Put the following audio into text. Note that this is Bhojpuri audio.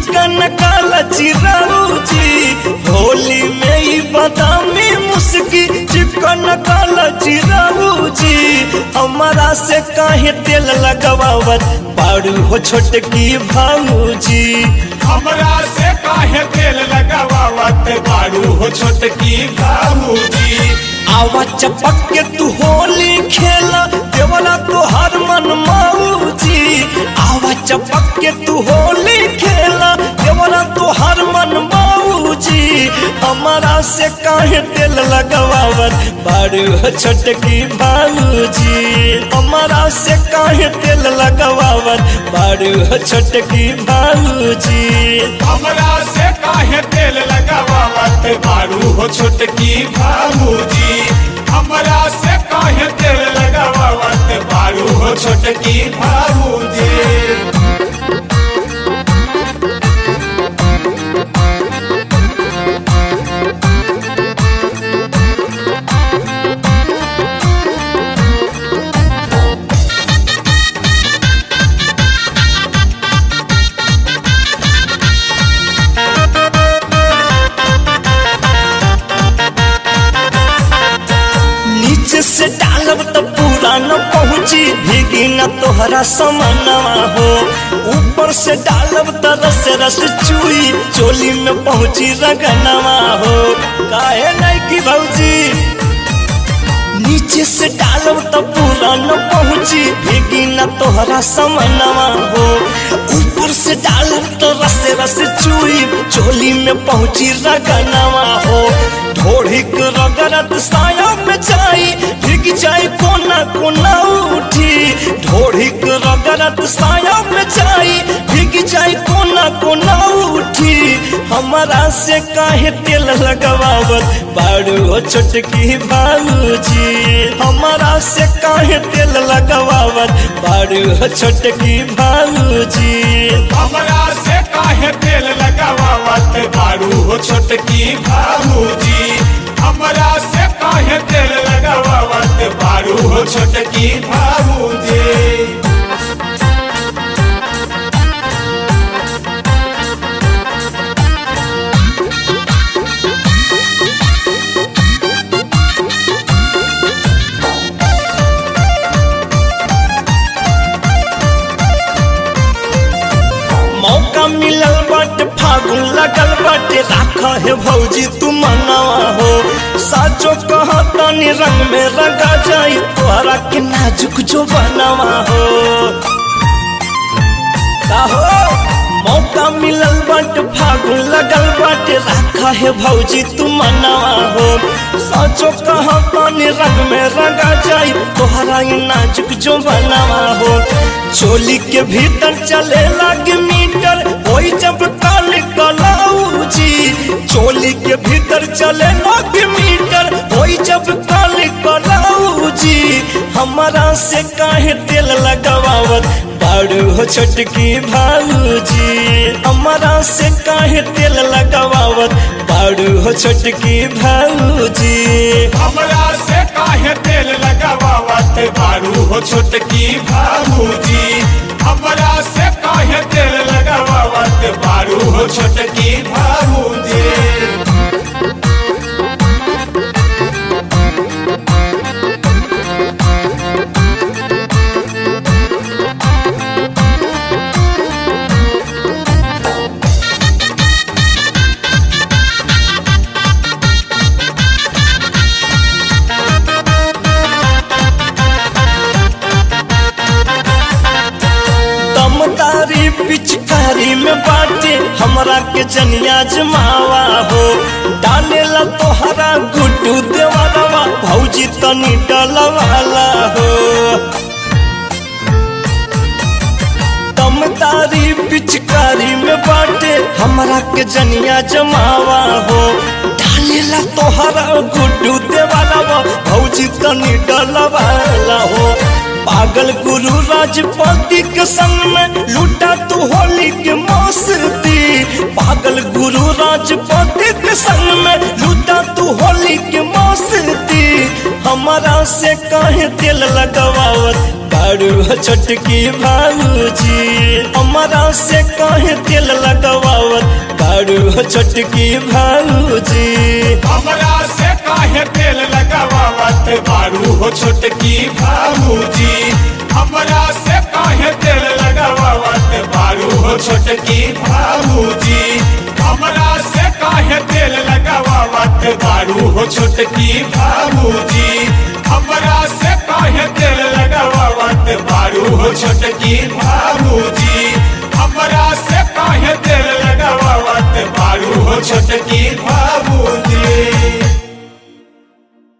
चिकन काला चिराऊजी होली में ही बादामी मुस्की चिकन काला चिराऊजी हमारा से काहे तेल लगवावत बारू हो छोटकी भाऊजी हमरा से काहे तेल लगावत बारू हो छोटकी बाबूजी आवा चपक के तू होली खेला देवला तो हर मन माऊजी आवा चपक के तू होली खेला देवला तो हर मन माऊजी हमारा से काहे तेल लगवावत बारू हो छोटकी भाऊजी हमारा से काहे तेल लगवावत बारू हो छोटकी भाऊजी हमरा से काहे तेल लगावत बारू हो छोटकी बाबूजी हमरा से काहे तेल लगावत बारू हो छोटकी बाबूजी नीचे से डालब तो पूरा न पहुँची भीगी न तोहरा समनवा हो ऊपर से डालब तो रस रस चुई चोली में पहुँची रगनवा हो काहे नहीं की भौजी नीचे से डालब तो पूरा न पहुँची भीगी न तोहरा समनवा हो ऊपर से डालब तो रस रस चुई चोली में पहुँची रगनवा हो ढोढ़ी के रगरत साया में जाई भीग जाई कोना कोना उठी ढोढ़ी के रगरत साया में जाई भीग जाई कोना कोना उठी हमारा से काहे तेल लगवावत बारू हो छोटकी भाऊजी हमारा से काहे तेल लगवावत बारू हो छोटकी भाऊजी हमरा से काहे तेल लगावत बारू हो छोटकी बाबूजी हमरा से काहे तेल लगावत बारू हो छोटकी बाबूजी मौका मिलल बाटे फागुन लगल बाटे राखा है भौजी तू मनावा हो साचो कहा तानी रंग में रंगा जाई तोहरा के नाजुक जो बनावा हो काहो मौका मिलल बाटे फागुन लगल बाटे राखा है भौजी तू मनावा हो साचो कहा तानी रंग में रंगा जाई तोहरा ये नाजुक जो बनावा हो चोली के भीतर चले लागे मीटर होई जब काल कलाऊजी चोली के भीतर चले लागे मीटर होई जब काल कलाऊजी हमारा से काहे तेल लगावत बारू हो छोटकी भाऊजी हमारा से काहे तेल लगावत बारू हो छोटकी भाऊजी हमरा से काहे तेल लगावत बारू हो छोटकी बाबूजी हमरा से काहे तेल लगावत बारू हो छोटकी बाबूजी दमदारी पिचकारी में बाटे हमरा के जनिया जमावा हो डालेला तोहरा गुड्डू देवारवा भौजी तनी डलवाला हो दमदारी पिचकारी में बाटे हमरा के जनिया जमावा हो डालेला तोहरा गुड्डू देवारवा भौजी तनी डलवाला हो पागल गुरु राजपति के संग में लूटा तू होली के मस्ती पागल गुरु राजपति के संग में लूटा तू होली के मस्ती हम हमारा से कहे दिल लगवावत बारू हो छोटकी भाऊजी हमारा से कहे दिल लगवावत बारू हो छोटकी भाऊजी हमरा से काहे तेल लगावत बारू हो छोटकी भाऊजी हमरा से काहे तेल लगावत बारू हो छोटकी भाऊजी हमरा से काहे तेल लगावत बारू हो छोटकी भाऊजी हमरा से काहे तेल लगावत बारू हो छोटकी भाऊजी हमरा से काहे तेल लगावत बारू हो छोटकी भाऊजी